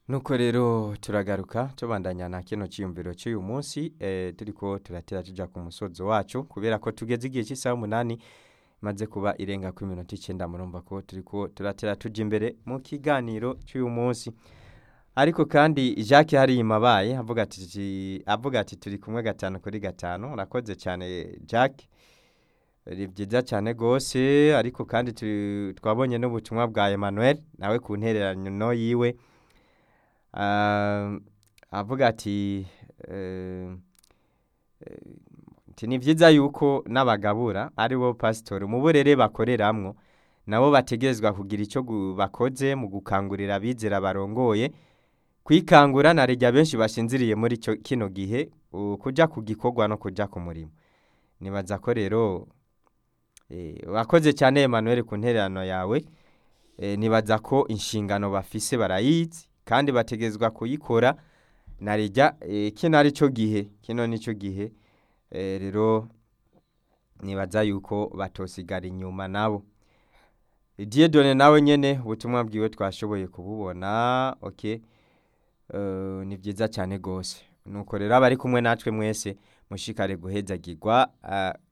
nuko rero turagaruka tubandanya na kino cyiyumviro cy'uyu munsi eh, turiko turatera tuja ku musozo wacu kubera ko tugeze igihe cy'isaha umunani maze kuba irenga ku minota icyenda murumva ko turiko turatera tuja imbere mu kiganiro cy'uyu munsi ariko kandi Jacques hari imabaye avuga ati avuga ati turi kumwe gatanu kuri gatanu urakoze cyane Jacques ni byiza cyane rwose ariko kandi turi- twabonye n'ubutumwa bwa Emmanuel nawe ku ntererano yiwe Ah, avuga ati eh, eh, ati ni byiza yuko n'abagabura ari bo pasitori mu burere bakoreramwo nabo bategerezwa kugira icyo gu- bakoze mu gukangurira abizera barongoye kwikangura na rya benshi bashinziriye muri cyo kino gihe u- kuja ku gikorwa no kuja ku murimo nibaza ko rero eh, wakoze cyane Emmanuel ku ntererano yawe eh, nibaza ko inshingano bafise barayizi kandi bategezwa kuyikora narijya eh, kino ari cyo gihe kino ni cyo gihe eh, rero nibaza yuko batosigara inyuma nabo Dieudonne nawe nyene ubutumwa bwiwe twashoboye kububona okay Eh, ni byiza cyane rwose nuko rero abari kumwe natwe mwese mushikare guhezagirwa ah,